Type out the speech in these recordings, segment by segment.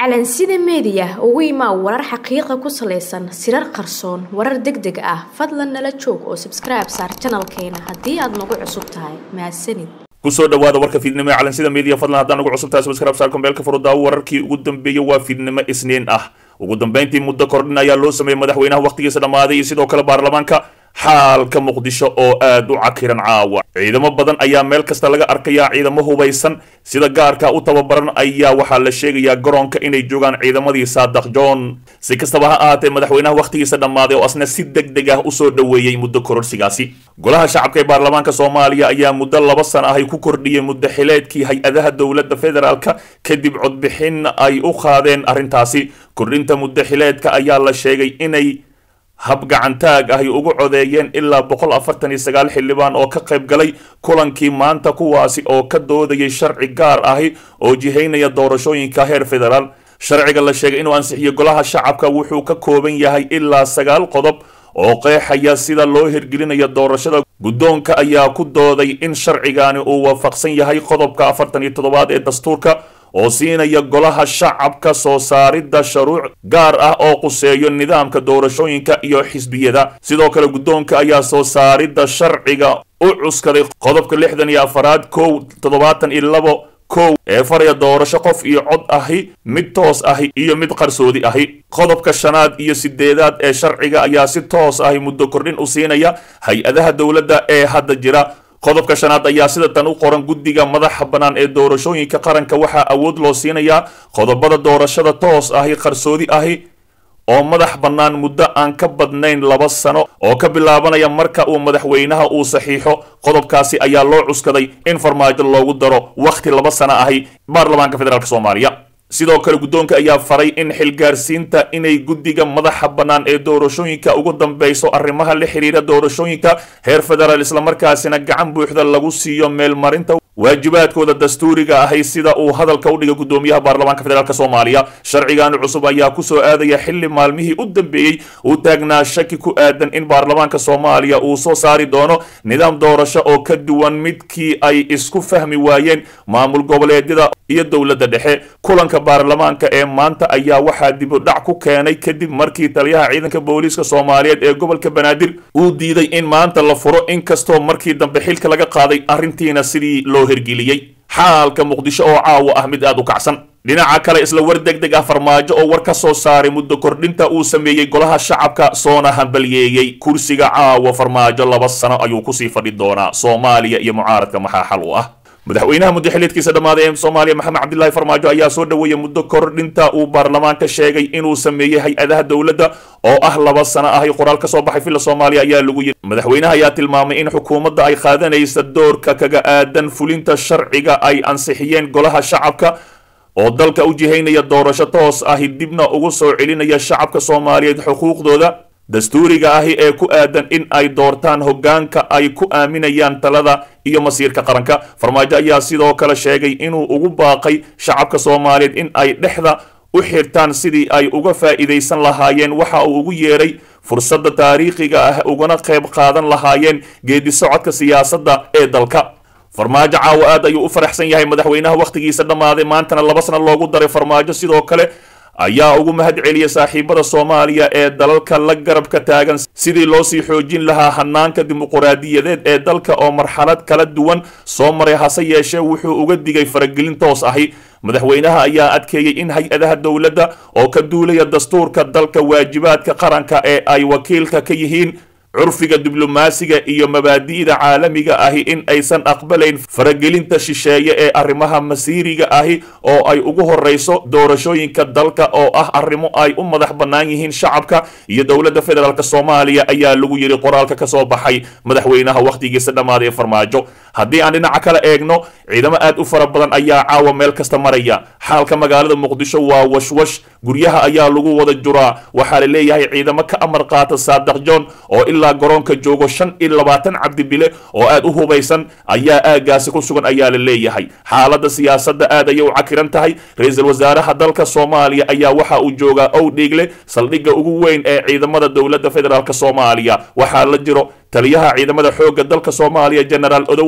calansida meediya ugu imaa warar xaqiiqa ku salaysan sirar qarsoon warar deg deg ah fadlan nala joog oo sabskribe saar janalkeena haddii aad nagu cusub tahay mahadsanid kusoo dhawaada warka fiidnimo ee calansida media fadlan haddaan ugu cusub tahay subscribe saar kombeelka furudaawo wararkii ugu dambeeyey waa fiidnimo isniin ah ugu dambeyntii muddo kordhin ayaa loo sameeyey madaxweynaha wakhtigiisa dhammaaday iyo sidoo kale baarlamaanka xaalka muqdisho oo aad u cakiran caawa ciidamo badan ayaa meel kasta laga arkayaa ciidamo hubaysan sida gaarka u tababaran ayaa waxaa la sheegayaa garoonka inay joogaan ciidamadii saadaq john si kastaba ha ahaatee madaxweynaha wakhtigiisa dhammaaday oo asna si deg deg ah usoo dhoweeyey muddo kororsigaasi golaha shacabka ee baarlamaanka soomaaliya ayaa muddo laba sana ahay ku kordhiyey muddo xileedkii hay-adaha dowladda federaalka kadib codbixin ay u qaadeen arrintaasi kordhinta muddo xileedka ayaa la sheegay inay hab gacantaag ahy ugu codeeyeen ilaa boqol afartan iyo sagaal xildhibaan oo ka qayb galay kulankii maanta kuwaasi oo ka doodayay sharci gaar ahi oo jihaynaya doorashooyinka heer federaal sharciga la sheegay inuu ansixiyo golaha shacabka wuxuu ka kooban yahay ilaa sagaal qodob oo qeexaya sida loo hirgelinayo doorashada guddoonka ayaa ku dooday in sharcigani uu waafaqsan yahay qodobka afartan iyo toddobaad ee dastuurka oo siinaya golaha shacabka soo saaridda shuruuc gaar ah oo quseeyo nidaamka doorashooyinka iyo xisbiyada sidoo kale guddoonka ayaa soo saaridda sharciga u cuskaday qodobka lixdan iyo afaraad kow toddobaatan iyo labo kow ee faraya doorasho qof iyo cod ahi mid toos ahi iyo mid qarsoodi ahi qodobka shanaad iyo sideedaad ee sharciga ayaa si toos ahi muddo kordhin u siinaya hay-adaha dowladda ee hadda jira qodobka shanaad ayaa sida tan u qoran guddiga madaxa bannaan ee doorashooyinka qaranka waxaa awood loo siinayaa qodobada doorashada toos ahi qarsoodi ahi oo madax bannaan muddo aan ka badnayn laba sano oo ka bilaabanaya marka uu madaxweynaha uu saxiixo qodobkaasi ayaa loo cuskaday in farmaajo loogu daro wakhti laba sano ahi baarlamaanka federaalk soomaaliya sidoo kale guddoonka ayaa faray in xilgaarsiinta inay guddiga madaxa bannaan ee doorashooyinka ugu dambeyso arrimaha la xiriira doorashooyinka heer federaal islamarkaasina gacan buuxda lagu siiyo meelmarinta waajibaadkooda dastuuriga ahay sida uu hadalka u dhigay guddoomiyaha baarlamaanka federaalk soomaaliya sharcigan cusub ayaa kusoo aadaya xili maalmihii u dambeeyey uu taagnaa shaki ku aadan in baarlamaanka soomaaliya uu soo saari doono nidaam doorasho oo ka duwan midkii ay isku fahmi waayeen maamul goboleedyada iyo dowladda dhexe kulanka baarlamaanka ee maanta ayaa waxaa dibudhac ku keenay kadib markii taliyaha ciidanka booliiska soomaaliyeed ee gobolka banaadir uu diiday in maanta la furo inkastoo markii dambe xilka laga qaaday arrintiina sidii loo hirgeliyey xaalka muqdisho oo caawa ah mid aad u kacsan dhinaca kale isla war deg deg ah farmaajo oo war ka soo saaray muddo kordhinta uu sameeyey golaha shacabka soona hambalyeeyey kursiga caawa farmaajo laba sano ayuu kusii fadhi doonaa soomaaliya iyo mucaaradka maxaa xal u ah madaxweynaha muddaxileedkiisa dhammaaday ee soomaaliya maxamed cabdilaahi farmaajo ayaa soo dhoweeyey muddo kordhinta uu baarlamaanka sheegay inuu sameeyey hay-adaha dowladda oo ah laba sano ahay qoraal ka soo baxay villa soomaaliya ayaa lagu yiri madaxweynaha ayaa tilmaamay in xukuumadda ay qaadanaysa doorka kaga aadan fulinta sharciga ay ansixiyeen golaha shacabka oo dalka u jihaynaya doorasho toos ahi dibna ugu soo celinaya shacabka soomaaliyeed xuquuqdooda dastuuriga ahi ee ku aadan in ay doortaan hoggaanka ay ku aaminayaan talada iyo masiirka qaranka farmaajo ayaa sidoo kale sheegay inuu ugu baaqay shacabka soomaaliyeed in ay dhexda u xirtaan sidii ay uga faa'iidaysan lahaayeen waxa uu ugu yeeray fursadda taariikhiga ah ugana qayb qaadan lahaayeen geedi socodka siyaasadda ee dalka farmaajo caawa aad ayuu u faraxsan yahay madaxweynaha wakhtigiisa dhammaaday maantana laba sano loogu daray farmaajo sidoo kale ayaa ugu mahad celiyay saaxiibada soomaaliya ee dalalka la garabka taagan sidii loo sii xoojin lahaa hanaanka dimuquraadiyadeed ee dalka oo marxalad kala duwan soo maray hase yeeshee wuxuu uga digay faragelin toos ahi madaxweynaha ayaa adkeeyey in hay-adaha dowladda oo ka duulaya dastuurka dalka waajibaadka qaranka ee ay wakiilka ka yihiin curfiga diblomaasiga iyo mabaadi'da caalamiga ahi in aysan aqbalayn faragelinta shisheeye ee arrimaha masiiriga ahi oo ay ugu horreyso doorashooyinka dalka oo ah arrimo ay u madax bannaan yihiin shacabka iyo dowladda federaalk soomaaliya ayaa lagu yidhi qoraalka ka soo baxay madaxweynaha wakhtigiisa dhammaaday ee farmaajo haddii aan dhinaca kale eegno ciidamo aad u fara badan ayaa caawa meel kasta maraya xaalka magaalada muqdisho waa washwash guryaha ayaa lagu wada juraa waxaa la leeyahay ciidamo ka amar qaata saadaq john oo ilaa garoonka joogo shan iyo labaatan cabdibile oo aad u hubaysan ayaa aagaasi ku sugan ayaa la leeyahay xaaladda siyaasadda aad ayay u cakiran tahay ra-iisul wasaaraha dalka soomaaliya ayaa waxa uu joogaa ow dhiigle saldhigga ugu weyn ee ciidamada dowladda federaalk soomaaliya waxaa la jiro taliyaha ciidamada xoogga dalka soomaaliya genaraal odowa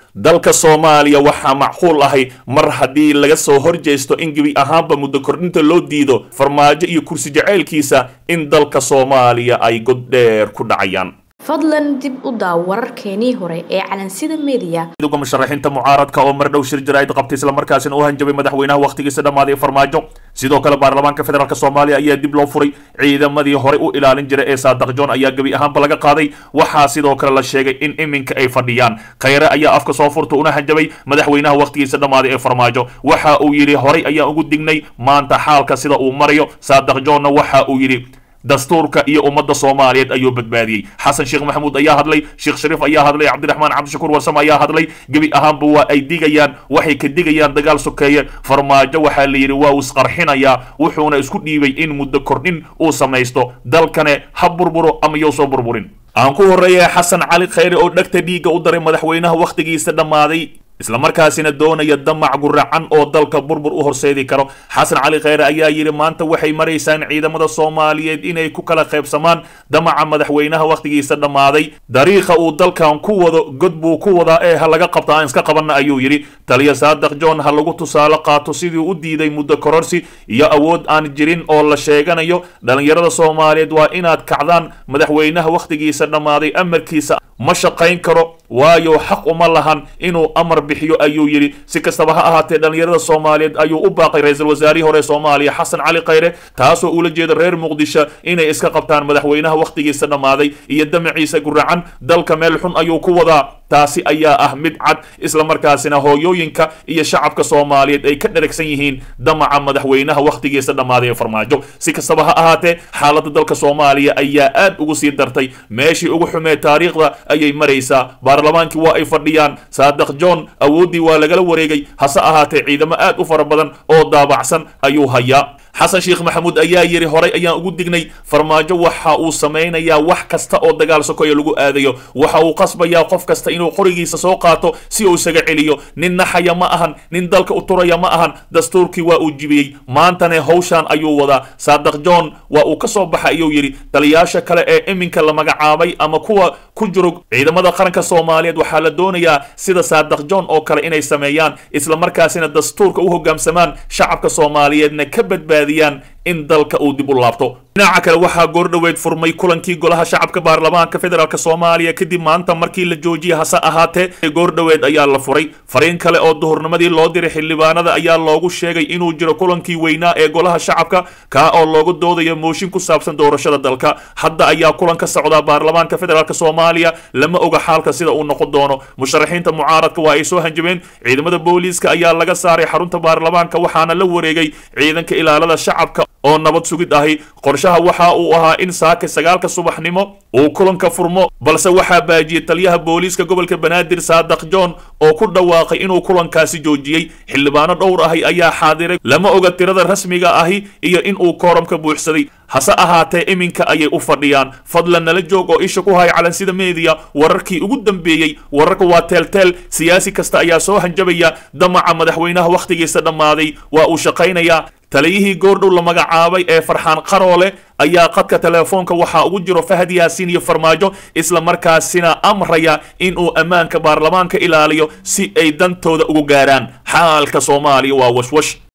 dalka soomaaliya waxaa macquul ahay mar haddii laga soo horjeesto in gebi ahaanba muddo kordhinta loo diido farmaajo iyo kursi jacaylkiisa in dalka soomaaliya ay goddheer ku dhacayaan fadlan dib u daaw wararkeenii hore ee calansida media midowga musharaxiinta mucaaradka oo mar dhow shir jaraa'id qabtay islamarkaasina u hanjabay madaxweynaha wakhtigiisa dhammaaday farmaajo sidoo kale baarlamaanka federaalk soomaaliya ayaa dib loo furay ciidamadii horey u ilaalin jiray ee saadaq john ayaa gebi ahaanba laga qaaday waxaa sidoo kale la sheegay in iminka ay fadhiyaan khayre ayaa afka soo furta una hanjabay madaxweynaha wakhtigiisa dhammaaday ee farmaajo waxa uu yidhi horey ayaan ugu dignay maanta xaalka sida uu marayo saadaq johnna waxa uu yidhi dastuurka iyo ummadda soomaaliyeed ayuu badbaadiyey xasan sheekh maxamuud ayaa hadlay sheekh shariif ayaa hadlay cabdiraxmaan cabdishakuur warsame ayaa hadlay gebi ahaanba waa ay digayaan waxay ka digayaan dagaal sokeeye farmaajo waxaa la yidhi waa uu isqarxinayaa wuxuuna isku dhiibay in muddo kordhin uu samaysto dalkane ha burburo ama yow soo burburin aan ku horreeya xasan cali khayre oo dhegta dhiigga u daray madaxweynaha wakhtigiisa dhammaaday islamarkaasina doonaya damac guracan oo dalka burbur u horseedi karo xasan cali khayre ayaa yidhi maanta waxay maraysaan ciidamada soomaaliyeed inay ku kala qaybsamaan damaca madaxweynaha wakhtigiisa dhammaaday dariiqa uu dalkan ku wado god buu ku wadaa ee ha laga qabta aan iska qabanna ayuu yidhi taliya saadaq john ha lagu tusaale qaato sidii u diiday muddo kororsi iyo awood aan jirin oo la sheeganayo dhallinyarada soomaaliyeed waa inaad kacdaan madaxweynaha wakhtigiisa dhammaaday amarkiisa ma shaqayn karo waayo xaq uma lahan inuu amar bixiyo ayuu yidhi si kastaba ha ahaatee dhallinyarada soomaaliyeed ayuu u baaqay ra-iisul wasaarihii hore soomaaliya xasan cali khayre taasoo ula jeeda reer muqdisho inay iska qabtaan madaxweynaha wakhtigiisa dhammaaday iyo damaciisa guracan dalka meel xun ayuu ku wadaa taasi ayaa ah mid cad islamarkaasina hooyooyinka iyo shacabka soomaaliyeed ay ka dheragsan yihiin damaca madaxweynaha wakhtigiisa dhammaaday ee farmaajo si kastaba ha ahaatee xaaladda dalka soomaaliya ayaa aad ugu sii dartay meeshii ugu xumee taariikhda ayay maraysaa baarlamaankii waa ay fadhiyaan saadaq john awooddii waa lagala wareegay hase ahaatee ciidamo aad u fara badan oo daabacsan ayuu hayaa xasan sheekh maxamuud ayaa yidhi horay ayaan ugu dignay farmaajo waxa uu samaynayaa wax kasta oo dagaal sokoya lagu aadayo waxa uu qasbayaa qof kasta inuu qorigiisa soo qaato si uu isaga celiyo nin naxaya ma ahan nin dalka u turaya ma ahan dastuurkii waa uu jibiyey maantane hawshaan ayuu wadaa saadaq john waa uu ka soo baxa ayuu yidhi taliyaasha kale ee iminka la magacaabay ama kuwa ku jiro ciidamada qaranka soomaaliyeed waxaa la doonayaa sida saadaq john oo kale inay sameeyaan islamarkaasina dastuurka u hogaamsamaan shacabka soomaaliyeedna ka badbaadiyaan in dalka uu dib u laabto dhinaca kale waxaa goordhoweed furmay kulankii golaha shacabka baarlamaanka federaalk soomaaliya kadib maanta markii la joojiyay hase ahaatee goordhoweed ayaa la furay fariin kale oo duhurnimadii loo diray xildhibaanada ayaa loogu sheegay inuu jiro kulankii weynaa ee golaha shacabka kaa oo loogu doodayo mooshin ku saabsan doorashada dalka hadda ayaa kulan ka socdaa baarlamaanka federaalk soomaaliya lama oga xaalka sida uu noqon doono musharaxiinta mucaaradka waa ay soo hanjabeen ciidamada booliiska ayaa laga saaray xarunta baarlamaanka waxaana la wareegay ciidanka ilaalada shacabka oo nabad sugid ahi qorshaha waxa uu ahaa in saaka sagaalka subaxnimo uu kulanka furmo balse waxaa baajiyey taliyaha booliiska gobolka banaadir saadaq john oo ku dhawaaqay inuu kulankaasi joojiyey xildhibaano dhowr ahi ayaa xaadiray lama oga tirada rasmiga ahi iyo in uu kooramka buuxsaday hase ahaatee iminka ayay u fadhiyaan fadlan nala joog oo isha ku haya calansida meediya wararkii ugu dambeeyey wararka waa teelteel siyaasi kasta ayaa soo hanjabaya damaca madaxweynaha wakhtigiisa dhammaaday waa uu shaqaynayaa taliyihii goordhow la magacaabay ee farxaan qaroole ayaa qadka teleefoonka waxaa ugu jiro fahad yaasiin iyo farmaajo isla markaasina amraya inuu ammaanka baarlamaanka ilaaliyo si ay dantooda ugu gaaraan xaalka soomaaliya waa washwash